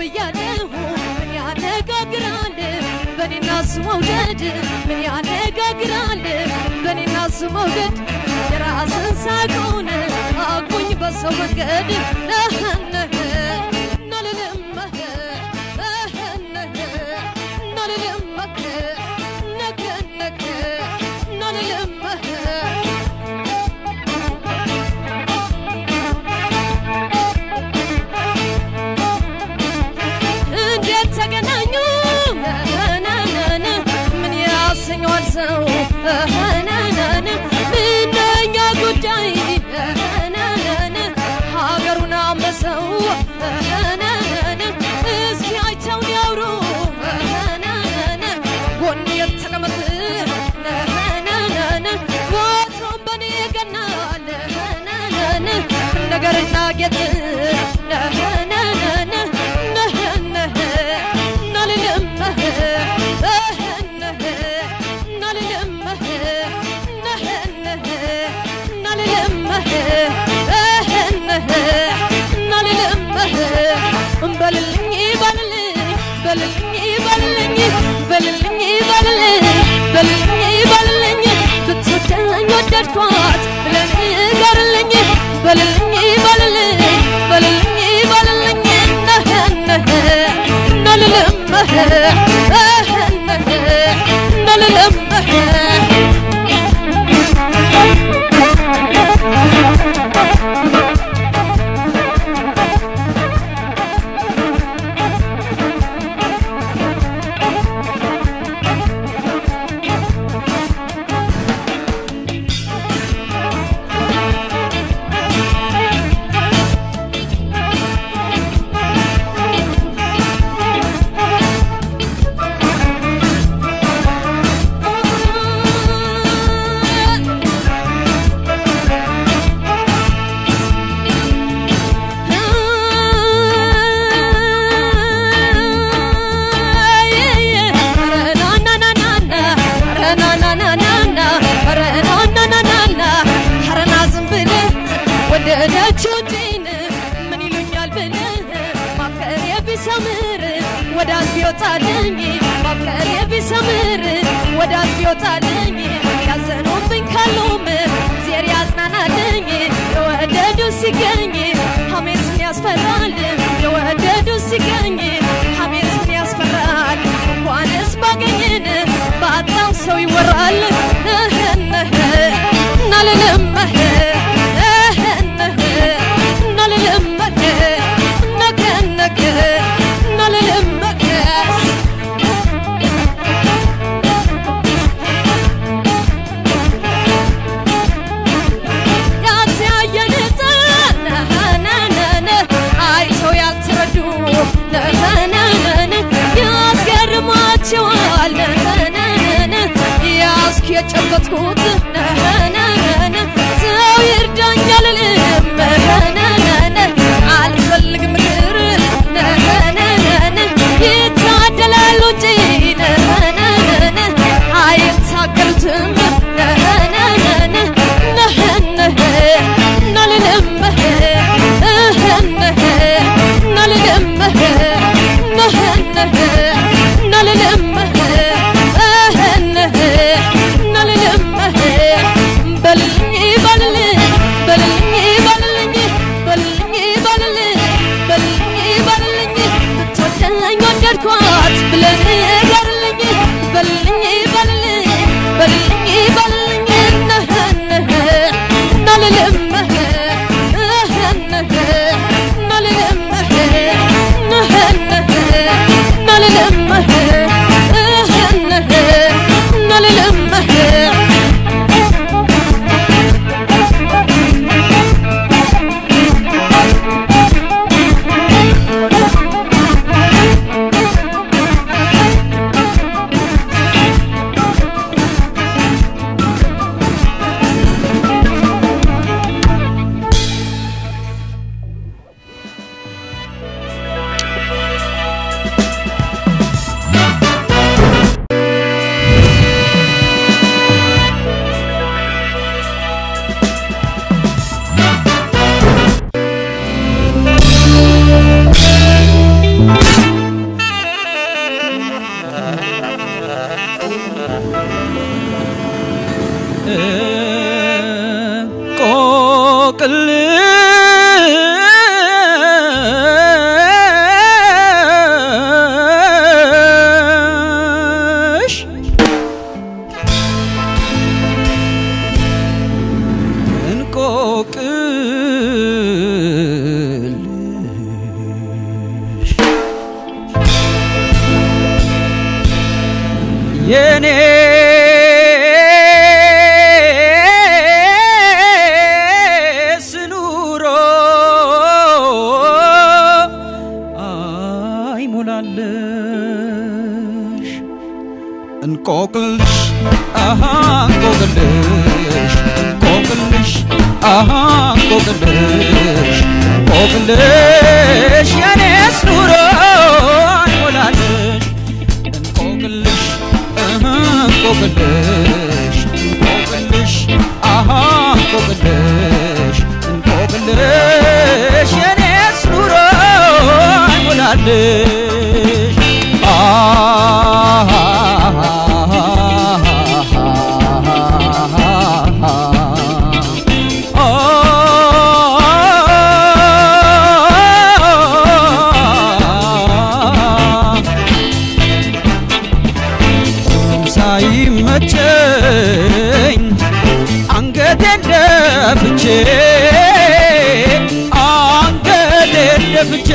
ብያለሁ ምን ያነጋግራል በኔና እሱ መውደድ ምን ያነጋግራል በኔና እሱ መውደድ የራስን ሳቁን አቁኝ በሰው መንገድ ነህነህ ናልልመህ ነህነህ ናልልመህ ነከነክ ናልልመህ እንዴት ተገናኙ ነነነ ምን ያሰኘዋል ሰው ነነነ ምነኛ ጉዳይ ነነነ ሀገሩን አመሰው ነነነ እስኪ አይተውን ያውሩ ነነነ ጎን የተቀመጥ ነነነ ወትሮም በኔ ገናል ነነነ ነገርና ጌጥ ነነነ ነህነህ ናልልመህ እህነህ ናልልመህ ነህነህ ናልልመህ እህነህ ናልልመህ በልልኝ በልልኝ በልልኝ በልልኝ በልልኝ በልልኝ በልልኝ በልልኝ ብትወደኝ ወደድኳት ብለህ ንገርልኝ በልልኝ በልልኝ በልልኝ በልልኝ ነህነህ ናልልመህ እህነህ ናልልመህ ወደደችው እንጂን ምን ይሉኛል ብለህ ማፍቀሬ ቢሰምር ወዳጅ ቢወጣልኝ ማፍቀሬ ቢሰምር ወዳጅ ቢወጣልኝ ያዘኑብኝ ካሉም ዜር ያጽናናልኝ የወደዱ ሲገኝ ሐሜት ምን ያስፈራል የወደዱ ሲገኝ ሐሜት ምን ያስፈራል እንኳንስ ባገኝን ባጣው ሰው ይወራል ነህነህ ናልልመህ ነህነህ ናልልመህ ነከነክ ናልልመህ ያልተያየን ነህነህነ አይተው ያልተረዱ ነህነህነ ያስገርማቸዋል ነህነህነ ያስክ የጨበጥኩት ነህነህነ ሰው ይርዳኝ አልልም ነህነህነ አልፈልግም ምክር ነህነህነ ይታደላሉ እንጂ ነህነህነ አይታገሉትም ነህነህነ ነህነህ ናልልመህ እህነህ ናልልመህ ነህነህ ናልልመህ እህነህ ናልልመህ በልልኝ በልልኝ በልልኝ በልልኝ በልልኝ በልልኝ በልልኝ በልልኝ ብትወደኝ ወደድኳት ብለህ ንገርልኝ በልልኝ በልልኝ በልልኝ በልልኝ ነህነህ ናልልመህ እህነህ ናልልመህ ነህነህ ናልልመህ እህነህ ናልልመህ Thank እንቆቅልሽ እንቆቅልሽ የኔ ስኑሮ አይሞላለሽ እንቆቅልሽ አሃ እንቆቅልሽ እንቆቅልሽ አሃ እንቆቅልሽ እንቆቅልሽ የኔስ ኑሮ አይሞላለሽ እንቆቅልሽ አሃ እንቆቅልሽ እንቆቅልሽ አሃ እንቆቅልሽ እንቆቅልሽ የኔስ ኑሮ አይሞላለሽ ሳይመቸኝ አንገቴን ደፍቼ አንገቴን ደፍቼ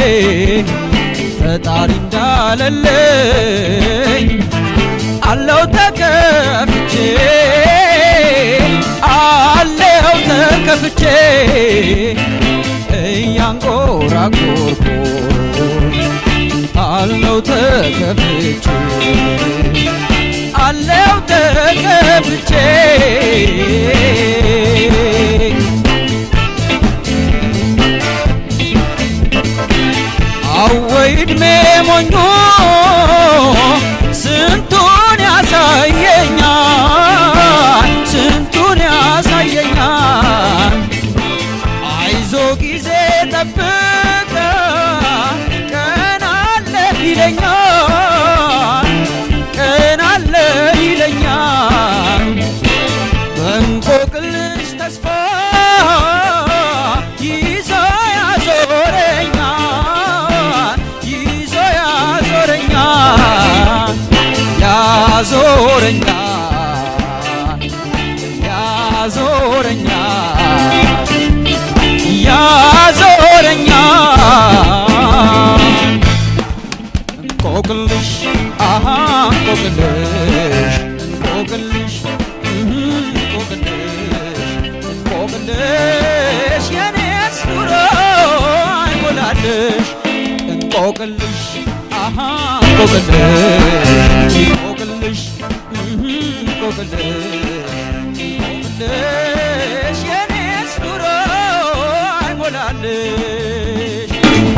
ፈጣሪ እንዳለለኝ አለው ተከፍቼ አለው ተከፍቼ እያንቆራቆርኩ አለው ተከፍቼ አለው ተከፍቼ አወይ እድሜ ሞኞ ስንቱን ያሳየኛል ስንቱን ያሳየኛል አይዞ ጊዜ ጠብቀ ቀን አለ ይለኛል ቀን አለ ይለኛል በእንቆቅልሽ ተስፋ ይዞ ያዞረኛል ይዞ ያዞረኛል ያዞረኛል ያዞረኛል ያዞረኛል እንቆቅልሽ አሃ እንቆቅልሽ እንቆቅልሽ እህ እንቆቅልሽ እንቆቅልሽ የኔስ ኑሮ አይሞላልሽ እንቆቅልሽ አሃ እንቆቅልሽ እንቆቅልሽ እህ እንቆቅልሽ እንቆቅልሽ የኔስ ኑሮ አይሞላልሽ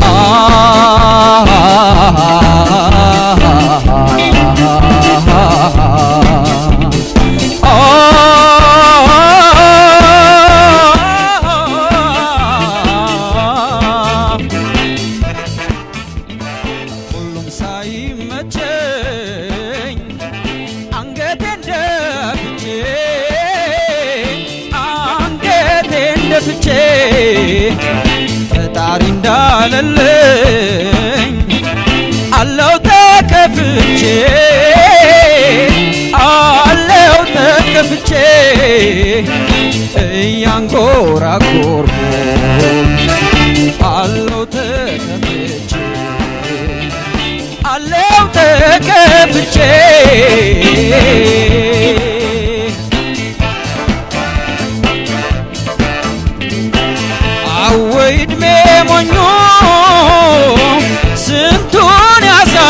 ሁሉም ሳይመቸኝ አንገቴን ደፍቼ አንገቴን ደፍቼ ፈጣሪ እንዳለልኝ አለው ተከፍቼ አለው ተከፍቼ እያንጎራጎርኩ አለው ተከፍቼ አለው ተከፍቼ አወይ እድሜ ሞኞ ስንቱን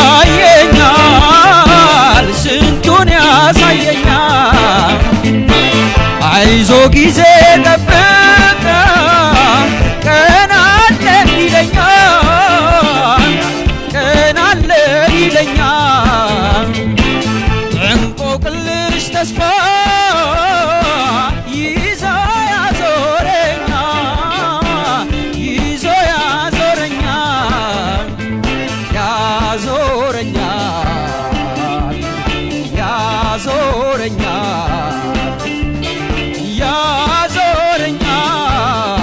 ያሳየኛል ስንቱን ያሳየኛል አይዞ ጊዜ ጠብቀ ቀን አለ ይለኛል ቀን አለ ይለኛል እንቆቅልሽ ተስፋ ይዞ ያዞረኛል ይዞ ያዞረኛል ያዞረኛል ያዞረኛል ያዞረኛል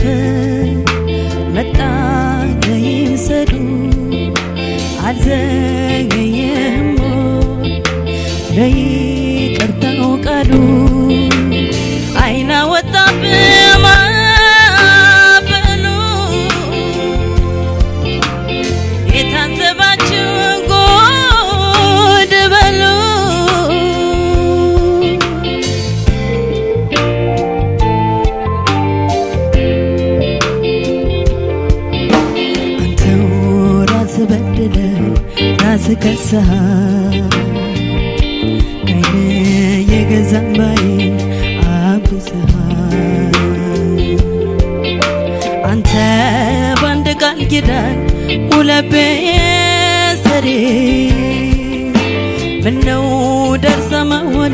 መጣ ይምሰዱ አልዘገየም ለይቅርታው ቃሉ አይና ወጣብህ ማዕበሉ የታዘባችሁ ጉድ በሉ አንተው ራስ በድለ ራስ ከሰሃል ከይነ የገዛ ባይ አብዝሃል አንተ በአንድ ቃል ኪዳን ሁለቤ ሰሬ ምነው ደርሰ መሆን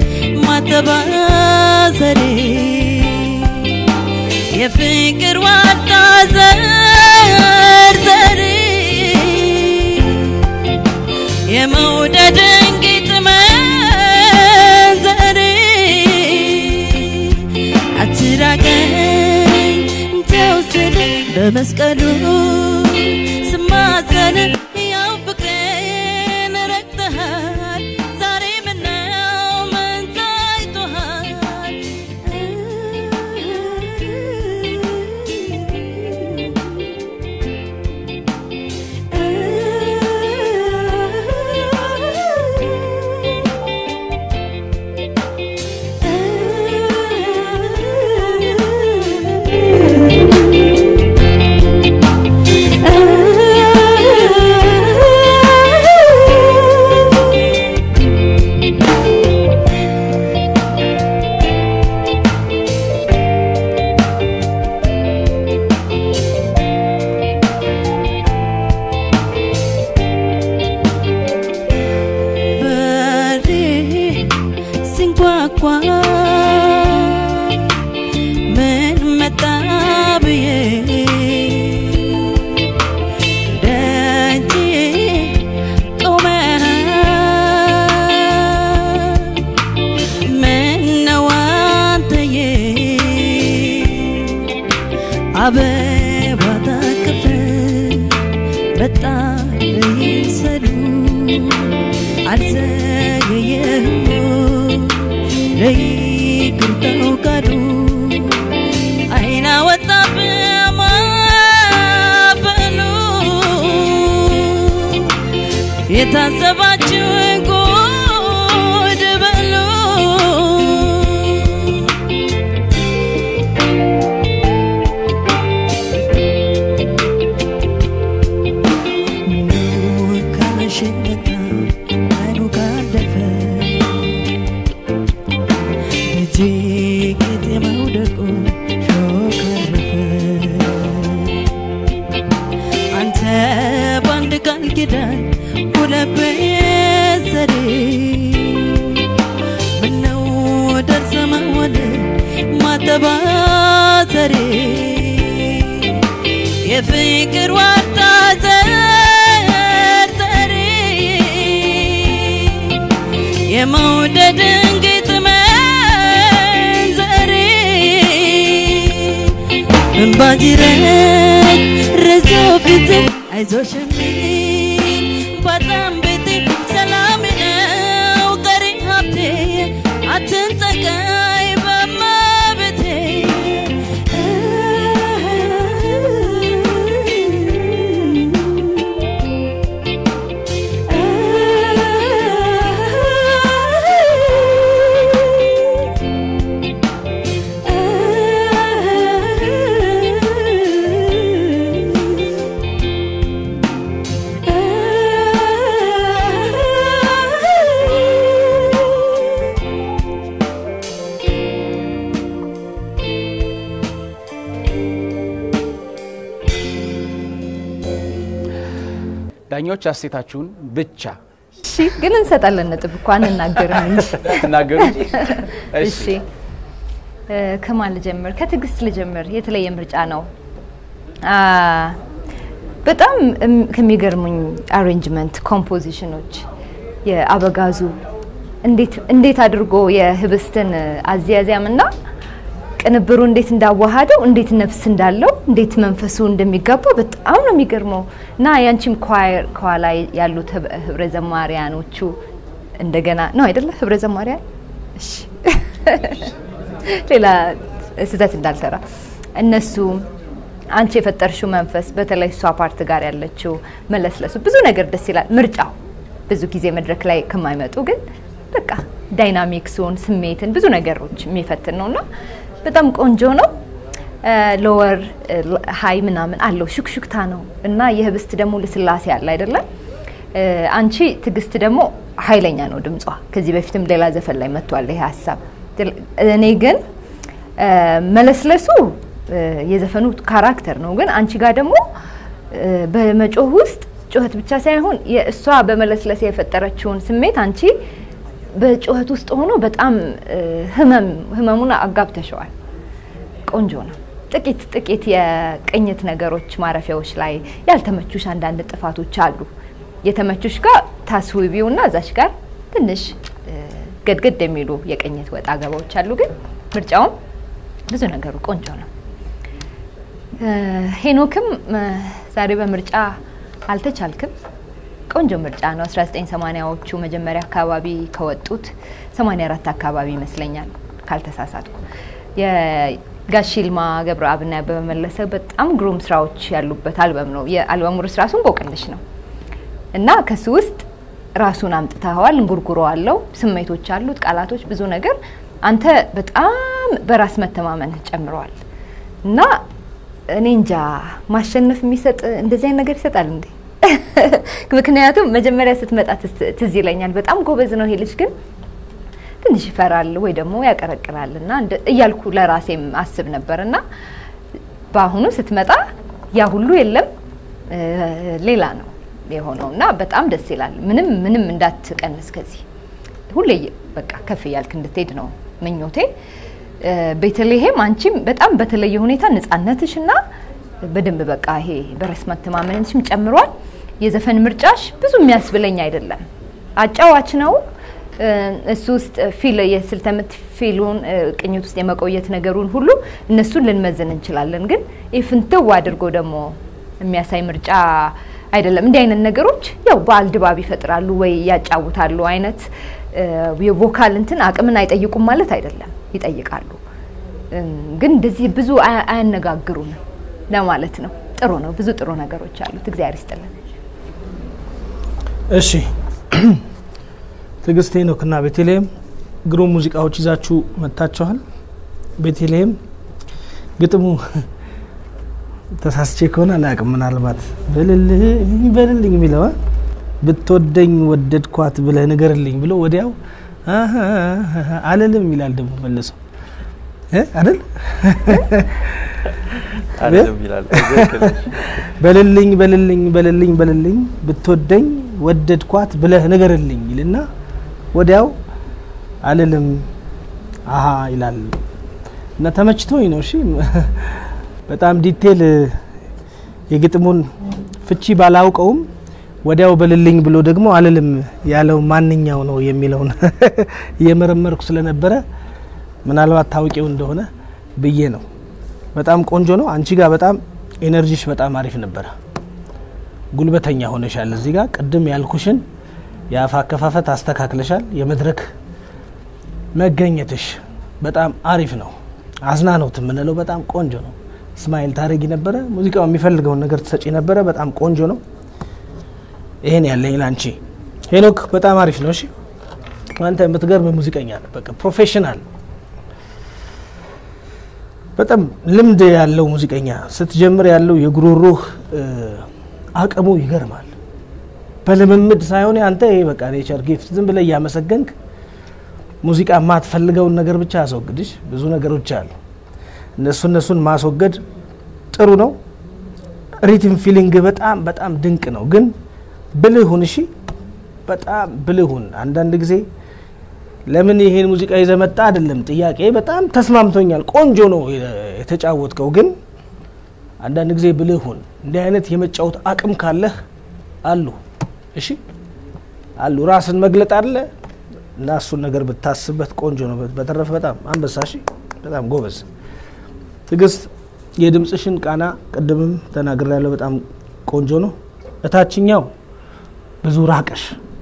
ማተባሰሬ የፍቅር ዋጣ ዘር ዘሬ የመውደድን ጌጥ መንዘሬ አትራቀኝ ተው ስል በመስቀሉ ስማዘን ያው ፍቅሬን ረግጠሃል ዛሬ ምነው ምን ታይቶሃል በሬ ሲንኳኳ ምን መጣ ብዬ ደጅ ቆመሃል ምነው አንተዬ አበባ ታቅፈ በጣም ይምሰሉ አልዘገየም ለይቅርታው ቃሉ አይና ወጣብህ ማዕበሉ የታዘባችሁ ጉድ በሉ ምነው ካመሸበት ቀኑ ካለፈ ልጄ ጌጤ መውደቁ ሾክ አረፈ አንተ በአንድ ቃል ኪዳን ሁለት ዘዴ ምነው ደርሰ መሆን ማተባዘሬ የፍቅር ዋርታ ዘርዘሬ የመውደድን ጌጥ መንዘሬ እንባጅረት ረዞ ፊት አይዞሽ የሚል በጣም ቤቴ ሰላም ነው ቀሪ ሀብቴ አትንጠቀይ በመቤቴ ዳኞች አሴታችሁን ብቻ እሺ ግን እንሰጣለን ነጥብ እኮ አንናገርም እንጂ ትናገሩ እንጂ። እሺ እ፣ ከማን ልጀምር? ከትዕግስት ልጀምር። የተለየ ምርጫ ነው። አ፣ በጣም እም፣ ከሚገርሙኝ አሬንጅመንት ኮምፖዚሽኖች የአበጋዙ እንዴት እንዴት አድርጎ የህብስትን አዝያዚያም እና ቅንብሩ እንዴት እንዳዋሃደው እንዴት ነፍስ እንዳለው እንዴት መንፈሱ እንደሚጋባ በጣም ነው የሚገርመው። እና ያንቺም ኳየር ከኋላ ያሉት ህብ- ህብረ ዘማሪያኖቹ እንደገና ነው አይደለ? ህብረ ዘማሪያን እሺ፣ ሌላ ስህተት እንዳልሰራ እነሱ አንቺ የፈጠርሽው መንፈስ በተለይ እሷ ፓርት ጋር ያለችው መለስለሱ ብዙ ነገር ደስ ይላል። ምርጫው ብዙ ጊዜ መድረክ ላይ ከማይመጡ ግን በቃ ዳይናሚክሱን ስሜትን ብዙ ነገሮች የሚፈትን ነውና በጣም ቆንጆ ነው። ሎወር ሀይ ምናምን አለው ሹክሹክታ ነው እና የህብስት ደግሞ ልስላሴ አለ አይደለም። አንቺ ትዕግስት ደግሞ ኃይለኛ ነው ድምጿ። ከዚህ በፊትም ሌላ ዘፈን ላይ መጥቷል ይሄ ሀሳብ። እኔ ግን እ፣ መለስለሱ እ፣ የዘፈኑ ካራክተር ነው። ግን አንቺ ጋር ደግሞ እ፣ በመጮህ ውስጥ ጩኸት ብቻ ሳይሆን የእሷ በመለስለስ የፈጠረችውን ስሜት አንቺ በጩኸት ውስጥ ሆኖ በጣም እ፣ ህመም ህመሙን አጋብተሸዋል። ቆንጆ ነው። ጥቂት ጥቂት የቅኝት ነገሮች ማረፊያዎች ላይ ያልተመቹሽ አንዳንድ ጥፋቶች አሉ። የተመቹሽ ጋር ታስውቢው እና እዛሽ ጋር ትንሽ እ፣ ገድገድ የሚሉ የቅኝት ወጣ ገባዎች አሉ። ግን ምርጫውም ብዙ ነገሩ ቆንጆ ነው። እ፣ ሄኖክም እ፣ ዛሬ በምርጫ አልተቻልክም። ቆንጆ ምርጫ ነው። 1980ዎቹ መጀመሪያ አካባቢ ከወጡት 84 አካባቢ ይመስለኛል ካልተሳሳትኩ የጋሽ ይልማ ገብረአብና በመመለሰ በጣም ግሩም ስራዎች ያሉበት አልበም ነው። የአልበሙ ርዕስ ራሱን እንቆቅልሽ ነው እና ከሱ ውስጥ ራሱን አምጥተኸዋል። እንጉርጉሮ አለው፣ ስሜቶች አሉት፣ ቃላቶች፣ ብዙ ነገር አንተ በጣም በራስ መተማመን ጨምረዋል እና እኔ እንጃ ማሸነፍ የሚሰጥ እንደዚህ አይነት ነገር ይሰጣል እንዴ? ምክንያቱም መጀመሪያ ስትመጣ ትዝ- ትዝ ይለኛል በጣም ጎበዝ ነው ይሄ ልጅ ግን ትንሽ ይፈራል ወይ ደግሞ ያቀረቅራል እና እንደ- እያልኩ ለራሴም አስብ ነበር እና በአሁኑ ስትመጣ ያ ሁሉ የለም እ፣ ሌላ ነው የሆነው እና በጣም ደስ ይላል። ምንም ምንም እንዳትቀንስ ከዚህ ሁሌ በቃ ከፍ እያልክ እንድትሄድ ነው ምኞቴ። እ፣ ቤተልሔም አንቺም በጣም በተለየ ሁኔታ ነጻነትሽ እና በደንብ በቃ ይሄ በራስ መተማመንሽም ጨምሯል። የዘፈን ምርጫሽ ብዙ የሚያስብለኝ አይደለም። አጫዋች ነው እ፣ እሱ ውስጥ ፊል የስልተ ምት ፊሉን እ፣ ቅኝት ውስጥ የመቆየት ነገሩን ሁሉ እነሱን ልንመዝን እንችላለን። ግን ይህ ፍንትው አድርጎ ደግሞ የሚያሳይ ምርጫ አይደለም። እንዲህ አይነት ነገሮች ያው በዓል ድባብ ይፈጥራሉ ወይ ያጫውታሉ አይነት እ፣ የቮካል እንትን አቅምን አይጠይቁም ማለት አይደለም፣ ይጠይቃሉ። እም፣ ግን እንደዚህ ብዙ አያ- አያነጋግሩንም ለማለት ነው። ጥሩ ነው። ብዙ ጥሩ ነገሮች አሉት። እግዚአብሔር ይስጥልን። እሺ ትዕግስት ሄኖክና ቤተልሔም ግሩም ሙዚቃዎች ይዛችሁ መጥታችኋል። ቤተልሔም ግጥሙ ተሳስቼ ከሆነ አላውቅም። ምናልባት በልልኝ በልልኝ የሚለው አ? ብትወደኝ ወደድኳት ብለህ ንገርልኝ ብሎ ወዲያው አሀ አሀ አልልም ይላል ደግሞ መልሰው እ? አይደል አይደለም ይላል። ትክክል ነሽ። በልልኝ በልልኝ በልልኝ በልልኝ ብትወደኝ ወደድኳት ብለህ ንገርልኝ ይልና ወዲያው አልልም አሀ ይላል እና ተመችቶኝ ነው። እሺ በጣም ዲቴል የግጥሙን ፍቺ ባላውቀውም ወዲያው በልልኝ ብሎ ደግሞ አልልም ያለው ማንኛው ነው የሚለውን እየመረመርኩ ስለነበረ ምናልባት ታውቂው እንደሆነ ብዬ ነው። በጣም ቆንጆ ነው። አንቺ ጋር በጣም ኤነርጂሽ በጣም አሪፍ ነበረ። ጉልበተኛ ሆነሻል። እዚህ ጋር ቅድም ያልኩሽን የአፍ አከፋፈት አስተካክለሻል። የመድረክ መገኘትሽ በጣም አሪፍ ነው። አዝናኖት የምንለው በጣም ቆንጆ ነው። ስማይል ታደረጊ ነበረ። ሙዚቃው የሚፈልገውን ነገር ትሰጪ ነበረ። በጣም ቆንጆ ነው። ይሄን ያለኝ ላንቺ። ሄኖክ በጣም አሪፍ ነው። እሺ አንተ የምትገርም ሙዚቀኛ ነህ። በቃ ፕሮፌሽናል በጣም ልምድ ያለው ሙዚቀኛ ስትጀምር ያለው የጉሮሮህ እ፣ አቅሙ ይገርማል። በልምምድ ሳይሆን አንተ ይሄ በቃ ኔቸር ጊፍት ዝም ብለህ እያመሰገንክ ሙዚቃ የማትፈልገውን ነገር ብቻ አስወግድሽ። ብዙ ነገሮች አሉ። እነሱ እነሱን ማስወገድ ጥሩ ነው። ሪትም ፊሊንግ በጣም በጣም ድንቅ ነው። ግን ብልህ ሁን። እሺ በጣም ብልህ ሁን። አንዳንድ ጊዜ ለምን ይሄን ሙዚቃ ይዘህ መጣ አይደለም ጥያቄ። በጣም ተስማምቶኛል፣ ቆንጆ ነው የተጫወትከው። ግን አንዳንድ ጊዜ ብልህ ሁን። እንዲህ አይነት የመጫወት አቅም ካለህ አሉ፣ እሺ አሉ። ራስን መግለጥ አለ እና እሱን ነገር ብታስብበት ቆንጆ ነው። በተረፈ በጣም አንበሳ፣ እሺ በጣም ጎበዝ ትዕግስት የድምፅሽን ቃና ቅድምም ተናግሬ ያለው በጣም ቆንጆ ነው። እታችኛው ብዙ ራቀሽ፣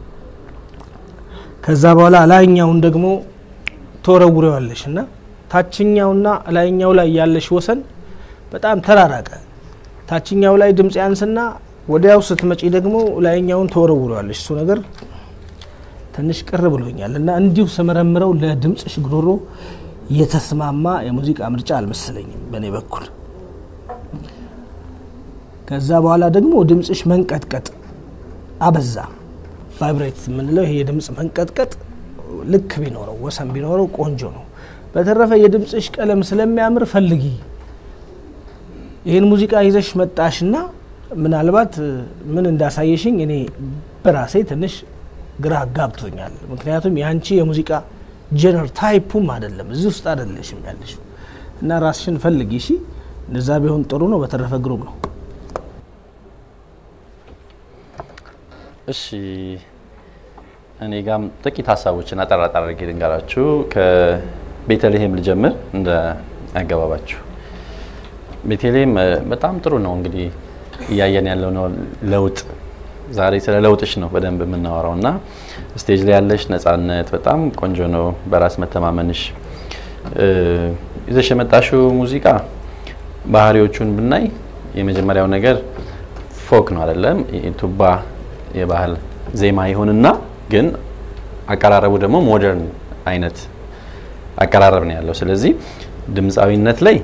ከዛ በኋላ ላይኛውን ደግሞ ተወረውሬዋለሽ እና ታችኛውና ላይኛው ላይ ያለሽ ወሰን በጣም ተራራቀ። ታችኛው ላይ ድምፅ ያንስና ወዲያው ስትመጪ ደግሞ ላይኛውን ተወረውሬዋለሽ። እሱ ነገር ትንሽ ቅር ብሎኛል እና እንዲሁ ስመረምረው ለድምፅሽ ጉሮሮ የተስማማ የሙዚቃ ምርጫ አልመሰለኝም በእኔ በኩል። ከዛ በኋላ ደግሞ ድምፅሽ መንቀጥቀጥ አበዛ። ቫይብሬት የምንለው ይሄ የድምፅ መንቀጥቀጥ ልክ ቢኖረው ወሰን ቢኖረው ቆንጆ ነው። በተረፈ የድምፅሽ ቀለም ስለሚያምር ፈልጊ። ይህን ሙዚቃ ይዘሽ መጣሽና ምናልባት ምን እንዳሳየሽኝ እኔ በራሴ ትንሽ ግራ ጋብቶኛል። ምክንያቱም የአንቺ የሙዚቃ ጀነር ታይፑም አይደለም እዚህ ውስጥ አይደለሽም ያለሽ እና ራስሽን ፈልጊ። እሺ እንደዛ ቢሆን ጥሩ ነው። በተረፈ ግሩም ነው። እሺ እኔ ጋም ጥቂት ሀሳቦችን አጠር አጠር አድርጌ ልንገራችሁ። ከቤተልሔም ልጀምር እንደ አገባባችሁ። ቤተልሔም እ፣ በጣም ጥሩ ነው። እንግዲህ እያየን ያለው ነው ለውጥ። ዛሬ ስለ ለውጥሽ ነው በደንብ የምናወራው እና ስቴጅ ላይ ያለሽ ነጻነት በጣም ቆንጆ ነው። በራስ መተማመንሽ እ፣ ይዘሽ የመጣሽው ሙዚቃ ባህሪዎቹን ብናይ የመጀመሪያው ነገር ፎክ ነው አይደለም? ቱባ የባህል ዜማ ይሁንና ግን አቀራረቡ ደግሞ ሞደርን አይነት አቀራረብ ነው ያለው። ስለዚህ ድምፃዊነት ላይ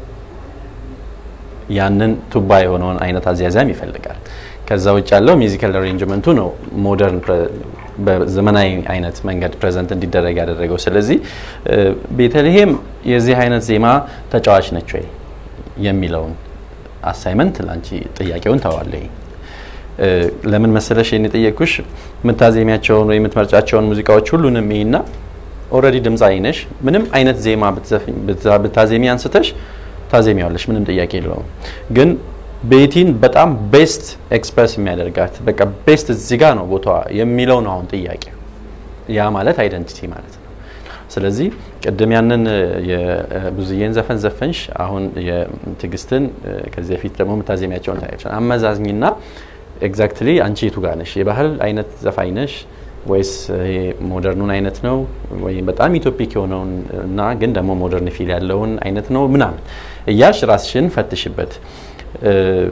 ያንን ቱባ የሆነውን አይነት አዝያዛም ይፈልጋል። ከዛ ውጭ ያለው ሚዚካል አሬንጅመንቱ ነው ሞደርን በዘመናዊ አይነት መንገድ ፕሬዘንት እንዲደረግ ያደረገው። ስለዚህ እ፣ ቤተልሔም የዚህ አይነት ዜማ ተጫዋች ነች ወይ የሚለውን አሳይመንት ለአንቺ ጥያቄውን ተዋለኝ። እ፣ ለምን መሰለሽ ይህን የጠየቅኩሽ የምታዜሚያቸውን ወይ የምትመርጫቸውን ሙዚቃዎች ሁሉንም ይና ኦልሬዲ ድምፃዊ ነሽ። ምንም አይነት ዜማ ብትዘፍኝ- ብታ- ብታዜሚ አንስተሽ ታዜሚያለሽ፣ ምንም ጥያቄ የለውም። ግን ቤቲን በጣም ቤስት ኤክስፕረስ የሚያደርጋት በቃ ቤስት እዚህ ጋር ነው ቦታዋ የሚለው ነው አሁን ጥያቄ። ያ ማለት አይደንቲቲ ማለት ነው። ስለዚህ ቅድም ያንን የብዙዬን ዘፈን ዘፈንሽ፣ አሁን የትዕግስትን ከዚህ በፊት ደግሞ የምታዜሚያቸውን ታያቸው አመዛዝኝና ኤግዛክትሊ አንቺ የቱ ጋር ነሽ? የባህል አይነት ዘፋኝ ነሽ ወይስ ይሄ ሞደርኑን አይነት ነው ወይም በጣም ኢትዮፒክ የሆነውን እና ግን ደግሞ ሞደርን ፊል ያለውን አይነት ነው ምናምን እያልሽ ራስሽን ፈትሽበት። እ፣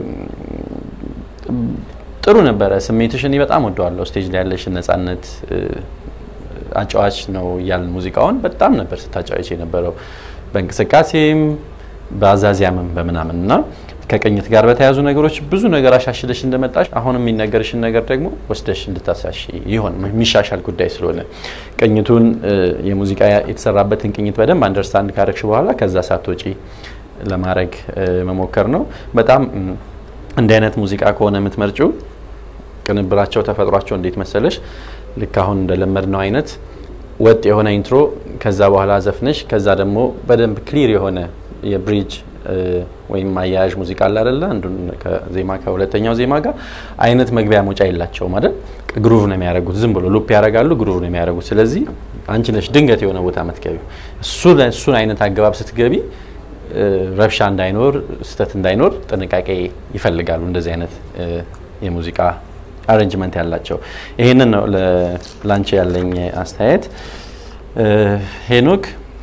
ጥሩ ነበረ ስሜትሽ። እኔ በጣም ወደዋለሁ። ስቴጅ ላይ ያለሽን ነጻነት እ፣ አጫዋች ነው እያልን ሙዚቃውን በጣም ነበር ስታጫዋች የነበረው በእንቅስቃሴም በአዛዚያምም በምናምን እና ከቅኝት ጋር በተያያዙ ነገሮች ብዙ ነገር አሻሽለሽ እንደመጣሽ አሁን የሚነገርሽን ነገር ደግሞ ወስደሽ እንድታሳሽ ይሆን የሚሻሻል ጉዳይ ስለሆነ ቅኝቱን እ፣ የሙዚቃ የተሰራበትን ቅኝት በደንብ አንደርስታንድ ካረግሽ በኋላ ከዛ ሳትወጪ ለማድረግ እ፣ መሞከር ነው። በጣም እም፣ እንዲህ አይነት ሙዚቃ ከሆነ የምትመርጪው ቅንብራቸው ተፈጥሯቸው እንዴት መሰለሽ ልክ አሁን እንደለመድ ነው አይነት ወጥ የሆነ ኢንትሮ ከዛ በኋላ ዘፍነሽ ከዛ ደግሞ በደንብ ክሊር የሆነ የብሪጅ እ፣ ወይም አያያዥ ሙዚቃ አለ አይደለ? አንዱን ከዜማ ከሁለተኛው ዜማ ጋር አይነት መግቢያ መውጫ የላቸውም አይደል? ግሩቭ ነው የሚያደርጉት። ዝም ብሎ ሉፕ ያደርጋሉ፣ ግሩቭ ነው የሚያደርጉት። ስለዚህ አንቺ ነሽ ድንገት የሆነ ቦታ የምትገቢው። እሱ እሱን አይነት አገባብ ስትገቢ እ፣ ረብሻ እንዳይኖር ስህተት እንዳይኖር ጥንቃቄ ይፈልጋሉ እንደዚህ አይነት እ፣ የሙዚቃ አሬንጅመንት ያላቸው። ይሄንን ነው ለ- ላንቺ ያለኝ አስተያየት። እ፣ ሄኖክ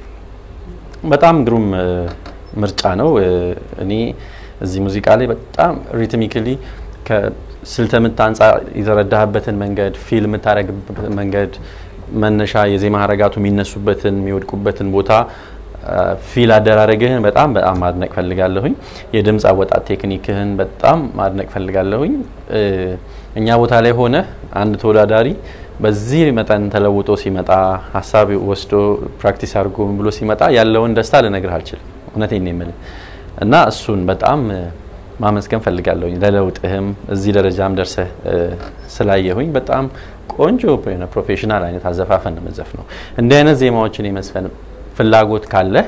በጣም ግሩም እ፣ ምርጫ ነው። እ፣ እኔ እዚህ ሙዚቃ ላይ በጣም ሪትሚክሊ ከስልተ ምት አንጻር የተረዳህበትን መንገድ ፊል የምታደርግበት መንገድ መነሻ የዜማ ሀረጋቱ የሚነሱበትን የሚወድቁበትን ቦታ ፊል አደራረግህን በጣም በጣም ማድነቅ ፈልጋለሁኝ። የድምፅ አወጣት ቴክኒክህን በጣም ማድነቅ ፈልጋለሁኝ። እ፣ እኛ ቦታ ላይ ሆነ አንድ ተወዳዳሪ በዚህ መጠን ተለውጦ ሲመጣ ሀሳብ ወስዶ ፕራክቲስ አድርጎ ምን ብሎ ሲመጣ ያለውን ደስታ ልነግርህ አልችልም። እውነቴን ነው የምልህ እና እሱን በጣም እ፣ ማመስገን ፈልጋለሁኝ። ለለውጥህም እዚህ ደረጃም ደርሰህ እ፣ ስላየሁኝ በጣም ቆንጆ የሆነ ፕሮፌሽናል አይነት አዘፋፈን ነው የምትዘፍነው። እንዲህ አይነት ዜማዎችን የመስፈን ፍላጎት ካለህ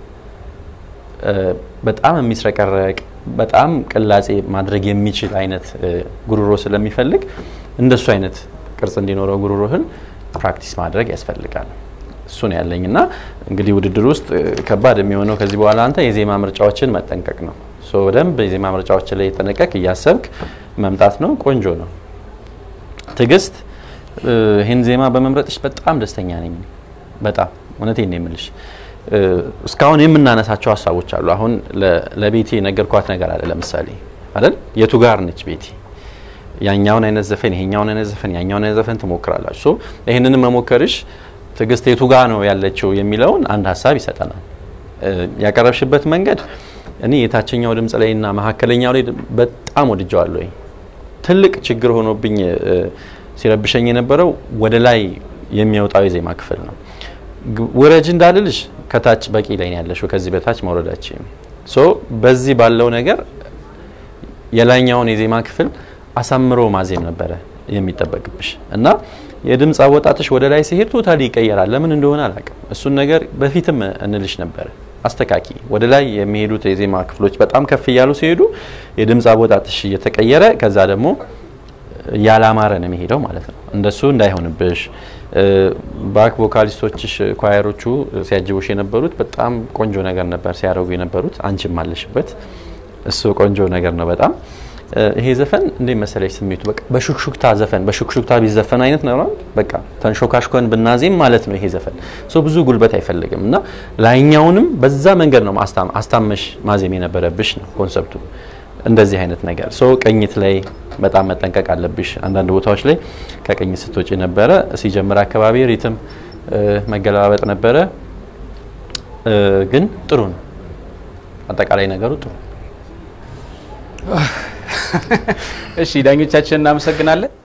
እ፣ በጣም የሚስረቀረቅ በጣም ቅላጼ ማድረግ የሚችል አይነት እ፣ ጉሮሮ ስለሚፈልግ እንደሱ አይነት ቅርጽ እንዲኖረው ጉሮሮህን ፕራክቲስ ማድረግ ያስፈልጋል። እሱ ነው ያለኝ እና እንግዲህ ውድድር ውስጥ እ፣ ከባድ የሚሆነው ከዚህ በኋላ አንተ የዜማ ምርጫዎችን መጠንቀቅ ነው። ሶ በደንብ የዜማ ምርጫዎችን ላይ የጠነቀቅ እያሰብክ መምጣት ነው። ቆንጆ ነው። ትዕግስት እ፣ ይህን ዜማ በመምረጥሽ በጣም ደስተኛ ነኝ። በጣም እውነቴን ነው የምልሽ። እ፣ እስካሁን የምናነሳቸው ሀሳቦች አሉ። አሁን ለ- ለቤቴ የነገርኳት ነገር አለ። ለምሳሌ አይደል የቱ ጋር ነች ቤቴ ያኛውን አይነት ዘፈን ይሄኛውን አይነት ዘፈን ያኛውን አይነት ዘፈን ትሞክራላችሁ። ሶ ይህንንም መሞከርሽ ትዕግስት የቱ ጋ ነው ያለችው የሚለውን አንድ ሀሳብ ይሰጠናል። እ፣ ያቀረብሽበት መንገድ እኔ የታችኛው ድምጽ ላይ እና መካከለኛው ላይ በጣም ወድጀዋለሁ። ትልቅ ችግር ሆኖብኝ እ፣ ሲረብሸኝ የነበረው ወደ ላይ የሚወጣው የዜማ ክፍል ነው። ግ- ውረጅ እንዳልልሽ ከታች በቂ ላይ ነው ያለሽው፣ ከዚህ በታች መውረዳችን ሶ በዚህ ባለው ነገር የላይኛውን የዜማ ክፍል አሳምሮ ማዜም ነበረ የሚጠበቅብሽ እና የድምፅ አወጣጥሽ ወደ ላይ ሲሄድ ቶታሊ ይቀየራል። ለምን እንደሆነ አላውቅም። እሱን ነገር በፊትም እንልሽ ነበረ። አስተካኪ ወደ ላይ የሚሄዱት የዜማ ክፍሎች በጣም ከፍ እያሉ ሲሄዱ የድምፅ አወጣጥሽ እየተቀየረ ከዛ ደግሞ ያላማረ ነው የሚሄደው ማለት ነው። እንደሱ እንዳይሆንብሽ ባክ ቮካሊስቶችሽ ኳየሮቹ ሲያጅቡሽ የነበሩት በጣም ቆንጆ ነገር ነበር ሲያደርጉ የነበሩት። አንቺም አለሽበት። እሱ ቆንጆ ነገር ነው በጣም እ፣ ይሄ ዘፈን እንዴት መሰለሽ ስሜቱ በቃ በሹክሹክታ ዘፈን በሹክሹክታ ቢዘፈን አይነት ነው አይደል? በቃ ተንሾካሽኮን ብናዜም ማለት ነው ይሄ ዘፈን ሶ ብዙ ጉልበት አይፈልግም እና ላይኛውንም በዛ መንገድ ነው ማስታም አስታመሽ ማዜም የነበረብሽ ነው ኮንሰፕቱ እንደዚህ አይነት ነገር ሶ ቅኝት ላይ በጣም መጠንቀቅ አለብሽ አንዳንድ ቦታዎች ላይ ከቅኝት ስትወጪ ነበረ ሲጀምር አካባቢ ሪትም እ፣ መገለባበጥ ነበረ እ፣ ግን ጥሩ ነው አጠቃላይ ነገሩ ጥሩ ነው። እሺ ዳኞቻችን እናመሰግናለን።